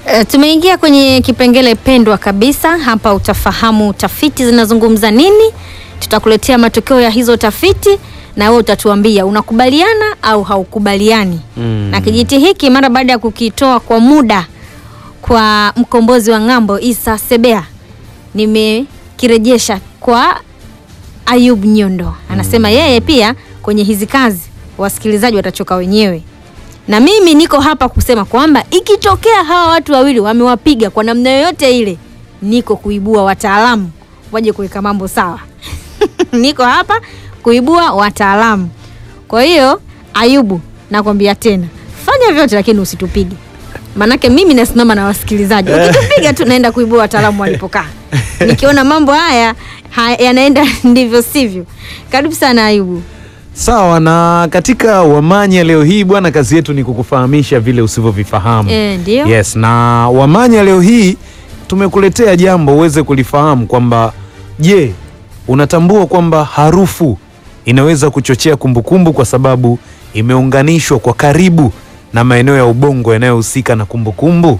E, tumeingia kwenye kipengele pendwa kabisa hapa. Utafahamu tafiti zinazungumza nini, tutakuletea matokeo ya hizo tafiti na wewe utatuambia unakubaliana au haukubaliani Mm. na kijiti hiki. Mara baada ya kukitoa kwa muda kwa mkombozi wa ng'ambo Isa Sebea, nimekirejesha kwa Ayub Nyondo. Anasema yeye pia kwenye hizi kazi wasikilizaji watachoka wenyewe, na mimi niko hapa kusema kwamba ikitokea hawa watu wawili wamewapiga kwa namna yoyote ile, niko kuibua wataalamu waje kuweka mambo sawa. niko hapa kuibua wataalamu. Kwa hiyo Ayubu, nakwambia tena, fanya vyote lakini usitupige, manake mimi nasimama na wasikilizaji. Ukitupiga tu naenda kuibua wataalamu walipokaa. Nikiona mambo haya ha- yanaenda ndivyo sivyo. Karibu sana Ayubu. Sawa, na katika Wamanya leo hii bwana, kazi yetu ni kukufahamisha vile usivyovifahamu. Eh, ndio. Yes, na Wamanya leo hii tumekuletea jambo uweze kulifahamu kwamba je, unatambua kwamba harufu inaweza kuchochea kumbukumbu kwa sababu imeunganishwa kwa karibu na maeneo ya ubongo yanayohusika na kumbukumbu?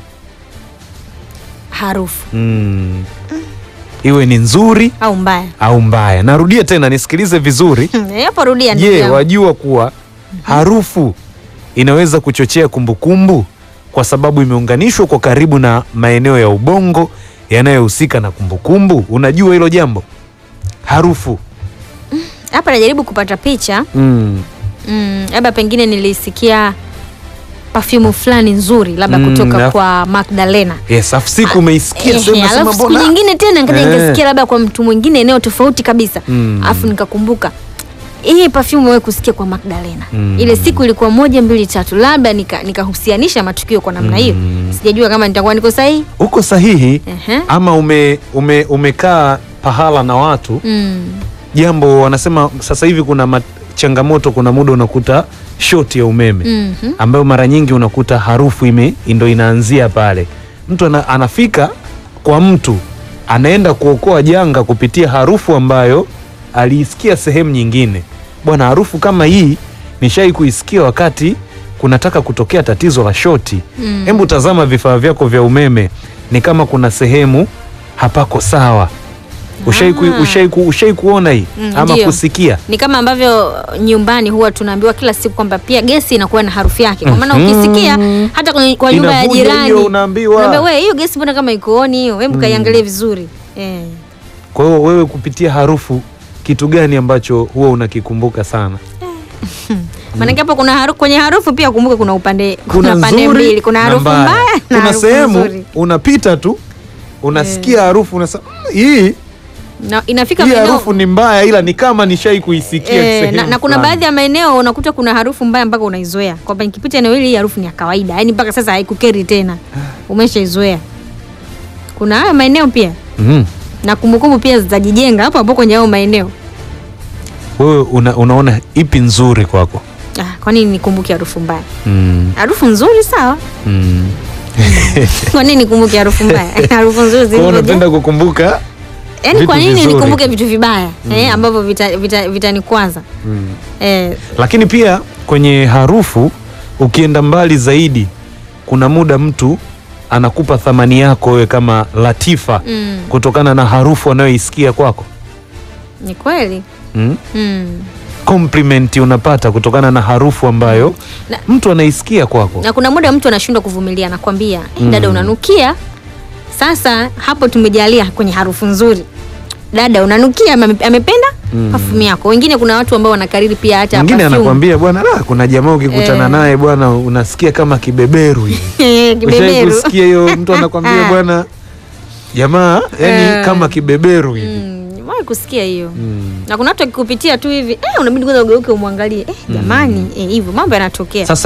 Harufu Mm. Iwe ni nzuri au mbaya? au mbaya. Narudia tena nisikilize vizuri. Hapo rudia ndugu Je, yangu. wajua kuwa harufu inaweza kuchochea kumbukumbu kwa sababu imeunganishwa kwa karibu na maeneo ya ubongo yanayohusika na kumbukumbu? Unajua hilo jambo? Harufu. Hapa najaribu kupata picha Mm. Mm, labda pengine nilisikia perfume fulani nzuri labda Mm, kutoka na- kwa Magdalena. Yes, afu siku umeisikia Ehe, sema sema alafu siku mbona? nyingine tena nikaja Eh. nikasikia labda kwa mtu mwingine eneo tofauti kabisa Mm. alafu nikakumbuka hii perfume wewe kusikia kwa Magdalena Mm. ile siku ilikuwa moja mbili tatu, labda nika- nikahusianisha matukio kwa namna hiyo. Mm. Sijajua kama nitakuwa niko sahihi. Uko sahihi Ehe. ama ume, ume, umekaa pahala na watu Mm. jambo wanasema sasa hivi kuna ma- changamoto, kuna muda unakuta shoti ya umeme Mhm. ambayo mara nyingi unakuta harufu ime ndo inaanzia pale. Mtu ana, anafika kwa mtu anaenda kuokoa janga kupitia harufu ambayo aliisikia sehemu nyingine. Bwana, harufu kama hii nishai kuisikia wakati kunataka kutokea tatizo la shoti. Mm. Hebu tazama vifaa vyako vya umeme, ni kama kuna sehemu hapako sawa. Ushai, ku, Ah. ushai, ku, ushai kuona hii Mm, ama ndio. kusikia? Ni kama ambavyo nyumbani huwa tunaambiwa kila siku kwamba pia gesi inakuwa na harufu yake. Kwa maana Mhm. ukisikia hata kwenye, kwa nyumba ya Inavuja jirani hiyo, unaambiwa. unaambiwa, we hiyo gesi mbona kama ikooni hiyo, hebu kaiangalie vizuri eh. Kwa hiyo wewe kupitia harufu kitu gani ambacho huwa unakikumbuka sana? Maanake hapo kuna harufu, kwenye harufu pia kumbuka kuna upande kuna, pande nzuri mbili, kuna na harufu mbaya na Kuna harufu sehemu nzuri. unapita tu unasikia harufu unasema "Mm, hii Na inafika hii maeneo harufu ni mbaya, ila ni kama nishai kuisikia eh, sehemu na, na kuna fulani." baadhi ya maeneo unakuta kuna harufu mbaya mpaka unaizoea kwamba nikipita eneo hili hii harufu ni ya kawaida, yaani mpaka sasa haikukeri tena, umeshaizoea. Kuna haya maeneo pia Mhm. na kumbukumbu pia zitajijenga hapo hapo kwenye hayo maeneo. Wewe una, unaona ipi nzuri kwako? Ah, kwa nini nikumbuke harufu mbaya? Mm. Harufu nzuri sawa. Mm. Kwa nini nikumbuke harufu mbaya? harufu nzuri Kwa hiyo zilivyo. unapenda kukumbuka Yaani kwa vitu nini vizuri. nikumbuke vitu vibaya eh, ambavyo vitanikwaza vita, vitanikwaza? mm. eh, Lakini pia kwenye harufu ukienda mbali zaidi, kuna muda mtu anakupa thamani yako wewe kama Latifa mm, kutokana na harufu anayoisikia kwako. ni kweli Mm? mm. Compliment unapata kutokana na harufu ambayo Na- mtu anaisikia kwako. na kuna muda mtu anashindwa kuvumilia, anakwambia eh, Mm. dada unanukia. Sasa hapo tumejalia kwenye harufu nzuri, dada unanukia, ame- amependa Mm. perfume yako. Wengine kuna watu ambao wanakariri pia hata Mwingine perfume. anakwambia bwana, la, kuna jamaa ukikutana Eh. naye bwana, unasikia kama kibeberu hivi. Eh, Ushai kibeberu kusikia hiyo, mtu anakwambia bwana, jamaa yani Eh. kama kibeberu hivi. Mm, nimewahi kusikia hiyo Mm. na kuna watu akikupitia tu hivi eh, unabidi kwanza ugeuke umwangalie eh, jamani eh, hivyo mambo yanatokea. Sasa